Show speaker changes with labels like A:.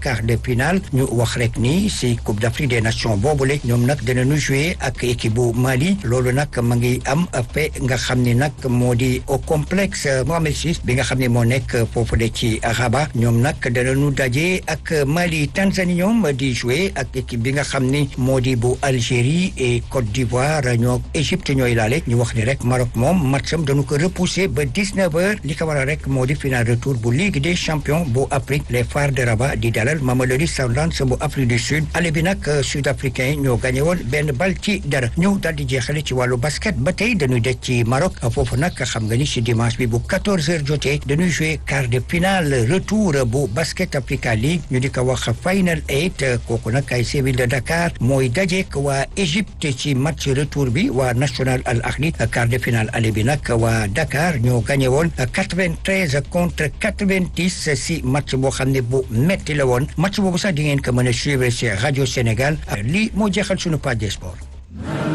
A: quart de finale ñu wax rek ni si Coupe d'Afrique des Nations boobule ñoom nag dinañu jouer ak équipe bu Mali loolu nag ma ngi am fe nga xam ni nag moo di au complexe Mohamed VI bi nga xam ne moo nekk foofu de ci Rabat ñoom nag danañu daje ak Mali Tanzanie ñoom di jouer ak équipe bi nga xam ni moo di bu Algérie et Côte d'Ivoire ñoo Égypte ñooy laale ñu wax ni rek Maroc moom matcham dañu ko repousser ba 19 heures li ko waral rek moo di final retour bu Ligue des champions bu Afrique les Phares de Rabat di dalal Mamelodi Sundowns bu Afrique du Sud ale bi nag sud-africain yi ñoo gagné woon benn bal ci dara ñëw daal di jeexale ci wàllu basket ba tey dañuy des ci Maroc foofu nag xam nga ni si dimanche bi bu 14 heures jotee dañuy jouer quart de finale retour bu basket Africa League ñu di ko wax final eight kooku nag ay Séville de Dakar mooy dajeek waa Égypte ci match retour bi waa National Al Ahli quart de finale ale bi nag waa Dakar ñoo gagné woon 93 contre 90 si match boo xam ne bu metti la woon match boobu sax di ngeen ko mën a suivre ci rajo Sénégal lii moo jeexal sunu page des sports